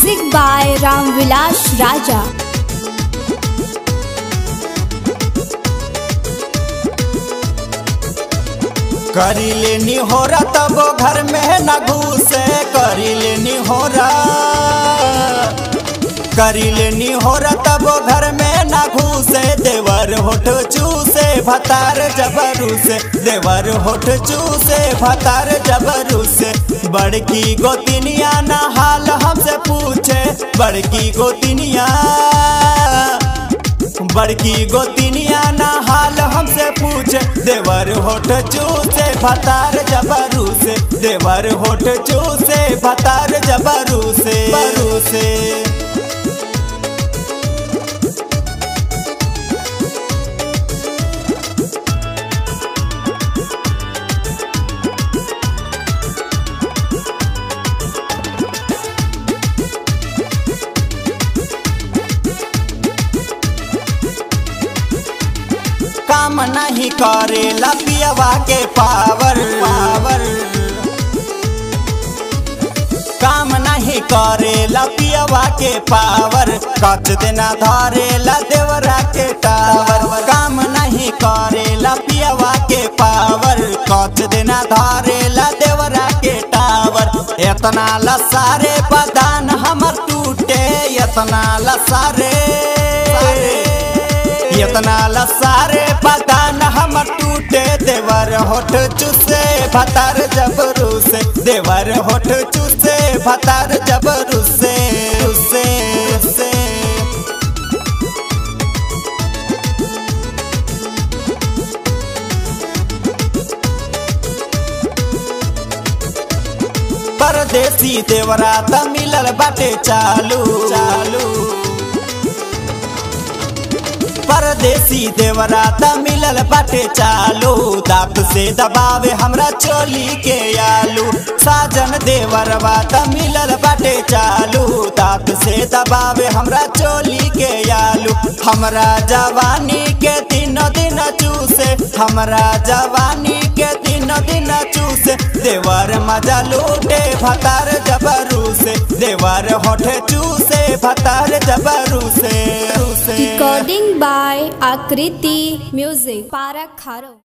Music by Ramvilas Raja. करी लेनी हो रहा तब घर में न घुसे करी लेनी हो रहा करी लेनी हो रहा तब घर में न घुसे देवर होठ चूसे भतार जबरू से देवर होठ चूसे भतार जबरू से बड़की गोतिनिया ना हाल हमसे पूछे बड़की गोतिनिया बड़की गोतिनिया ना हाल हमसे पूछे देवर होठ चूसे भतार जबरू से देवर होठ चूसे भतार जबरू से बरू से काम नहीं करेला पियवा के पावर पावर काम नहीं करेला पियवा के पावर कच देना धरेला देवरा के टावर काम नहीं करेला पियवा के पावर कच देना धरेला देवरा के टावर इतना लसारे बदान हमर टूटे इतना लसारे इतना लसारे बदान हम टूटे देवर होठ चूसे भतार जबरू से देवर होठ चूसे भतार जबरू से से से परदेसी देवरा त मिलल बाटे चालू चालू परदेसी देवरा त मिलल बाटे चालू दांत से दबावे हमरा चोली के आलू साजन देवरवा त मिलल बाटे चालू दांत से दबावे हमरा चोली के आलू हमरा जवानी के दिन दिन चूसे हमरा जवानी के दिन दिन चूसे देवर मजा लूटे भतार जबरू से देवर होठे चूसे भतार जबरू से से Recording by Akriti Music. Parak Kharo.